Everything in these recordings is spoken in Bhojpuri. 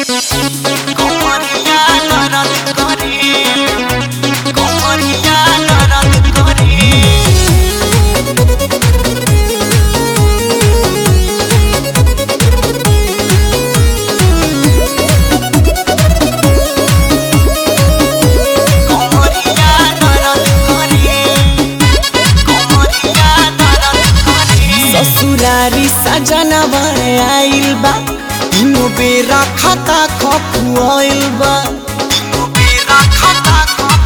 কমরিয়া নরদ করে কমরিয়া নরদ করে কমরিয়া নরদ করে কমরিয়া নরদ করে ससुरारी सजनवा आइल बा तीनों बेरा खाता खखुआइल बा मेरा खाता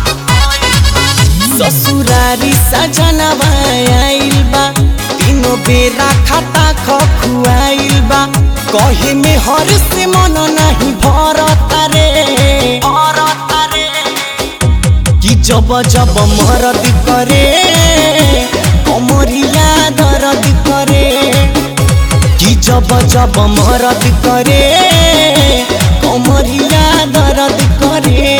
ससुरारी सजनवा आइल बा तीनों बेरा खाता खखुआइल बा कहे में हर से मन नहीं भरता रे औरत रे कि जब जब मरद करे कमरिया दर्द करे कि जब जब मरद करे कमरिया दर्द करे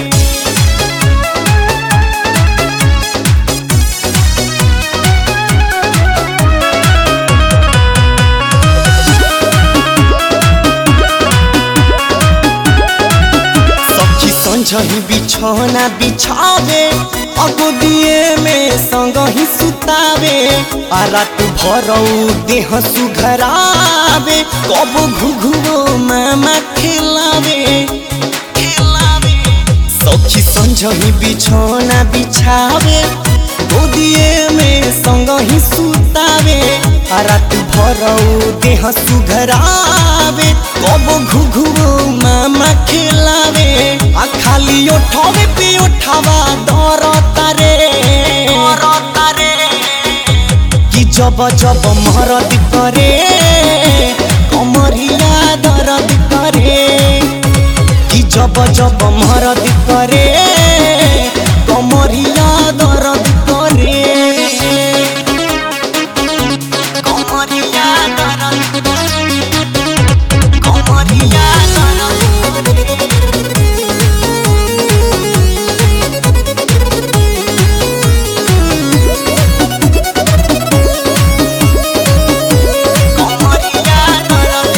सखी संझही बिछौना बिछावे अगो दिए में संग ही सुतावे आ रात भरौ देह सुघरावे कब घुघुओ मामा खिलावे खिलावे सखी संझही बिछौना बिछावे गोदिए में संग ही सुतावे आ रात भरौ देह सुघरावे कब घुघुओ मामा खिलावे आ खाली ओठवे पे ओठवा दर तारे औरत रे कि जब जब मरद करे कमरिया दर्द करे कि जब जब मरद करे कमरिया दर्द करे কমরিয়া নরদ কমরিয়া নরদ কমরিয়া নরদ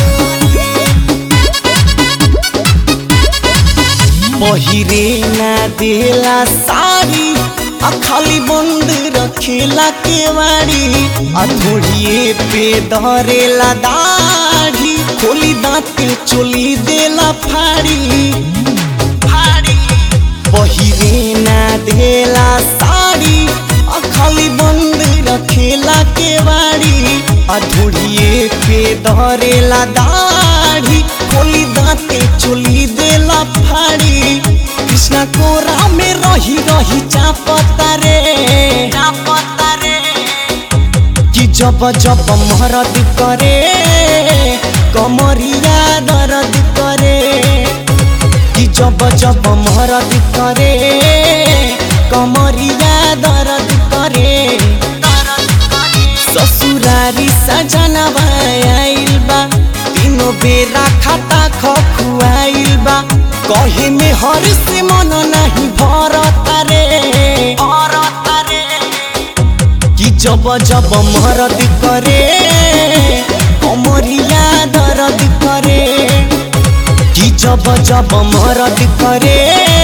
पहिरे ना देला साड़ी आ खाली बंद रखेला केवाड़ी आ थोड़िए पे धरेला दाढ़ी खोली दांते चोली देला फाड़ी ফাড়ি पहिरे ना देला साड़ी आ खाली बंद रखेला केवाड़ी आ धोड़िए पे धरेला दाढ़ी खोली दांते चोली देला फाड़ी कृष्णा कोरा में रही रही चापता रे চাপতা রে कि जब जब मरद करे कमरिया दर्द करे कि जब जब मरद करे कमरिया दर्द करे নরদ করে ससुरारी सजनवा आइल बा तीनों बेरा खाता खखुआइल बा कहे में हर से मन नहीं भरता रे औरत रे कि जब जब मरद करे कमरिया दर्द करे कि जब जब मरद करे